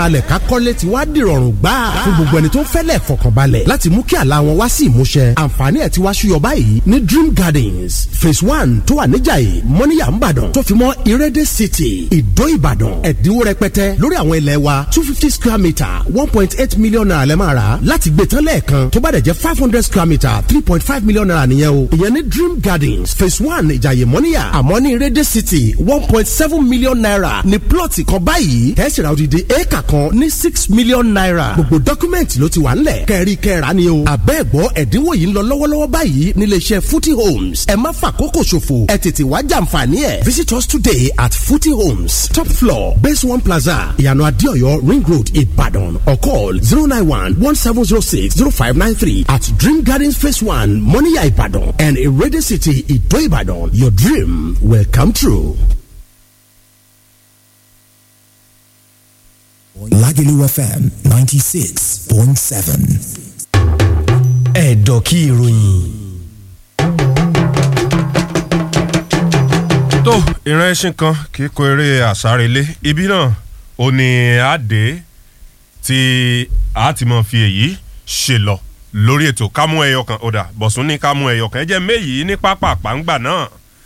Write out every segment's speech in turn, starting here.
káralẹ̀ ká kọ́lé ti wá dìrọ̀rùn gbà fún gbogbo ẹni tó ń fẹ́lẹ̀ fọkànbalẹ̀ láti mú kí àlá wọn wá sí ìmúṣẹ àǹfààní ẹ̀ ti wá ṣúyọ báyìí ní Dream Gardens phase one tó wà níjàyè mọ́níyà ńbàdàn tó fi mọ́ Irede City ìdó ìbàdàn ẹ̀dínwó rẹpẹtẹ lórí àwọn ilẹ̀ wa two fifty square metre one point eight million naira lẹ́ máa rà láti gbé tán lẹ́ẹ̀kan tó bá dẹ̀ jẹ́ five hundred square metre three point five million naira nìyẹn o ìyẹn ní Dream Gardens phase one ìjàyè mọ́níyà àmọ́ ní Irede City one point seven million naira ní plọ̀tì kan báyìí tẹ́sí ra odidi éèkà kan ní six million naira gbogbo dọ́kúmẹ̀ntì ló ti wà ńlẹ̀ kẹ́rí kẹ́ra ni o àbẹ́ẹ̀gbọ́ ẹ̀dínwó yìí ń lọ lọ́wọ́lọ́wọ́ báyìí nílé iṣẹ́ Footy Homes ẹ má fàkókò ṣòfò ẹ tètè wá jàǹfààní ẹ̀ visit us today at Footy Homes top floor base one plaza ìyànà adéọyọ ring road Ìbàdàn or call zero nine one one seven zero six zero five nine three at Dream Gardens phase one Moniya Ìbàdàn and Irede City Ìdó Ìbàdàn your dream will come true. Lagelu FM 96.7. ẹ̀dọ̀ kí ìròyìn. tó ìran ẹṣin kan kì í kó eré àsárelé ibi náà ò ní àdé tí a ti mọ̀ fi èyí ṣe lọ lórí ètò kámú ẹyọ kan ọ̀dà bọ̀sùn ní kámú ẹyọ kan ẹ jẹ́ méyìí ní pápá àpáǹgbà náà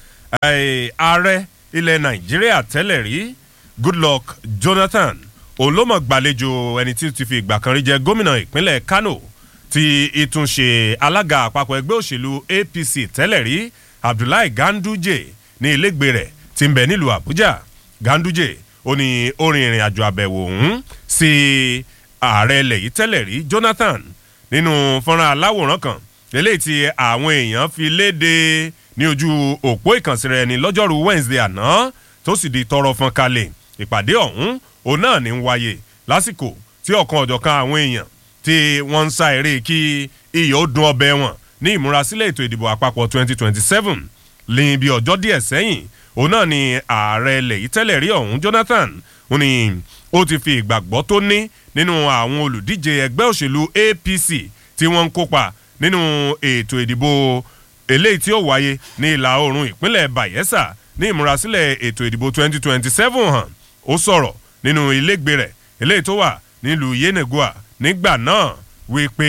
Eh, ààrẹ ilẹ̀ nàìjíríà tẹ́lẹ̀ rí goodluck jonathan òun ló mọ̀ gbàlejò ẹni tí ó ti fi ìgbà kan rí jẹ́ gómìnà ìpínlẹ̀ kano ti ìtúnṣe alága àpapọ̀ ẹgbẹ́ òṣèlú apc tẹ́lẹ̀ rí abdullahi ganduje ní ilégbè rẹ̀ tí ń bẹ nílùú àbújá ganduje ó ní orin ìrìn àjò àbẹ̀wò ọ̀hún sí ààrẹ ilẹ̀ yìí tẹ́lẹ̀ rí jonathan nínú fọ́nrán aláwòrán kan eléyìí tí àwọn èèyàn fi léde ní ojú òpó ìkànsíra ẹni lọ́jọ́rú wednesday àná tó sì di tọrọ fọn kalẹ̀ ìpàdé ọ̀hún òun náà ní ń wáyé lásìkò tí ọ̀kan ọ̀jọ̀kan àwọn èèyàn tí wọ́n ń sá eré kí iyọ̀ ó dun ọbẹ̀ wọn ní ìmúrasílẹ̀ ètò ìdìbò àpapọ̀ 2027 lẹ́yìn bí ọjọ́ díẹ̀ sẹ́yìn òun náà ni ààrẹ ilẹ̀ yìí tẹ́lẹ̀ rí ọ̀hún jonathan ó ní ó ti fi ìgbàgbọ́ tó ní nínú àwọn olùdíje ẹgbẹ́ òṣèlú apc tí wọ́n ń kópa nínú ètò ìdìbò eléyìí tí ó wáyé ní ìlà oòrùn ìpínlẹ̀ bayelsa ní ìmúrasílẹ̀ ètò ìdìbò 2027 hàn ó sọ̀rọ̀ nínú ilégbè rẹ̀ eléyìí tó wà nílùú yenegoa nígbà náà wípé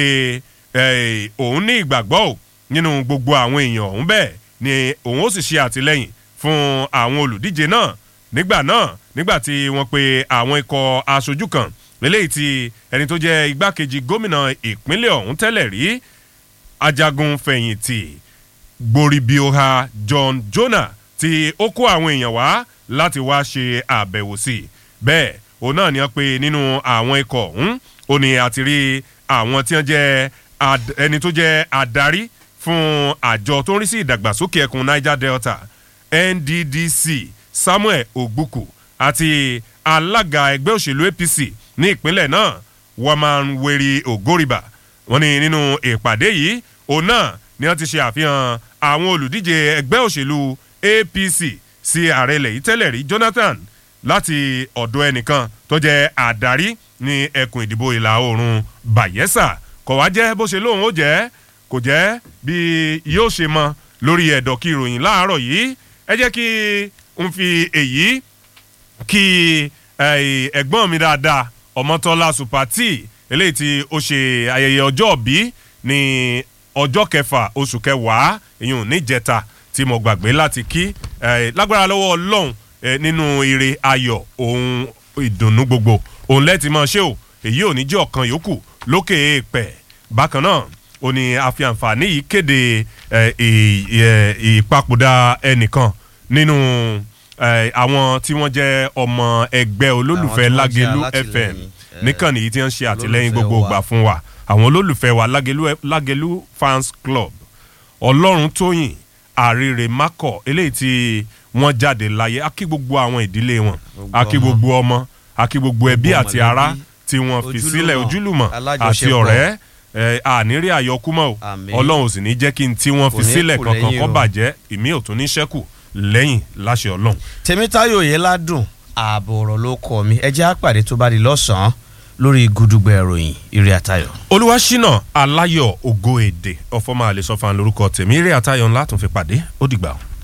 eh, òun ní ìgbàgbọ́ ò nínú gbogbo àwọn èèyàn ọ̀hún bẹ́ẹ̀ ni òun ó sì ṣe àtìlẹ́yìn fún àwọn olùdíje náà nígbà náà nígbà tí wọ́n pe àwọn ikọ̀ aṣojú kan eléyìí tí ẹni tó jẹ́ igbákejì gómìnà ìpínlẹ̀ ọ̀hún tẹ́lẹ̀ rí ajagun fẹ̀yìntì gboribioha john jonah tí ó kó àwọn èèyàn wá láti wá ṣe àbẹ̀wò sí i bẹ́ẹ̀ òun náà ni wọ́n pe nínú àwọn ikọ̀ ọ̀hún ó ní àti rí àwọn tí wọ́n jẹ́ ad- ẹni tó jẹ́ adarí fún àjọ tó ń rí sí ìdàgbàsókè ẹkùn niger delta nddc samuel ogbuku àti alága ẹgbẹ́ òṣèlú apc ní ìpínlẹ̀ náà waman weri ogoriba wọ́n ní nínú ìpàdé yìí òun náà ni wọ́n ti ṣe àfihàn àwọn olùdíje ẹgbẹ́ òṣèlú apc sí ààrẹ ilẹ̀ yìí tẹ́lẹ̀ rí jonathan láti ọ̀dọ̀ ẹnìkan tó jẹ́ àdarí ní ẹkùn ìdìbò ìlà oòrùn bayelsa kò wá jẹ́ bó ṣe lóun ó jẹ́ kò jẹ́ bí yóò ṣe mọ lórí ẹ̀dọ̀ kí ìròyìn láàárọ̀ yìí ẹ jẹ́ kí n fi èyí kí eh, ẹ̀gbọ́n mi dáadáa ọmọtọ́lá supati eléyìí tí ó ṣe ayẹyẹ ọjọ́ òbí ní ọjọ́ kẹfà oṣù kẹwàá ìyún níjẹta tí mo gbàgbé láti kí eh, lágbára lọ́wọ́ ọlọ́run eh, nínú ire ayọ̀ ohun ìdùnnú gbogbo òun lẹ́tì máa ṣe o èyí ò ní jẹ́ ọ̀kan yòókù lókè èèpẹ̀ bákan náà ó ní àfi àǹfààní yìí kéde eh, ì- ì- ìpapòdà ẹnìkan nínú eh, àwọn tí wọ́n jẹ́ ọmọ ẹgbẹ́ olólùfẹ́ Àwọn tí wọ́n jẹ́ lágelu alátìlẹyìn, fm eh, níkànnì yìí tí wọ́n ń ṣe àtìlẹ́yìn olólùfẹ́ gbogbo wa. ìgbà fún wa àwọn olólùfẹ́ wa lágelu lágelu fans club ọlọ́run tóyìn àrèrè mákọ̀ eléyìí tí wọ́n jáde láyé a kí gbogbo àwọn ìdílé wọn a kí ọmọ. gbogbo ọmọ a kí gbogbo ẹbí Gbogbo àti mọ̀lẹ́bí, ará tí wọ́n fi ojúlùmọ̀, sílẹ̀ ojúlùmọ̀ àti alájọṣepọ̀. ọ̀rẹ́ ẹ, àníri àyọkúmọ̀ o Àmín. ọlọ́run ò sì ní jẹ́ kí n tí wọ́n Kò fi ní sílẹ̀ kù kankan lẹ́yìn kọ́ o. bàjẹ́ ìmí ò tún ní ṣẹ́kù lẹ́yìn láṣẹ ọlọ́run. tèmítáyò yẹn ládùn ààbò ọ̀rọ̀ ló kọ́ mi ẹ jẹ́ àpàdé tó bá di lọ́sàn-án lórí gudugbẹ ìròyìn ire àtayọ̀. olúwaṣínà aláyọ̀ ògo èdè ọ̀fọ̀ máa lè sọ fún un lórúkọ tèmi eré àtayọ̀ ńlá tún fi pàdé ó dìgbà o.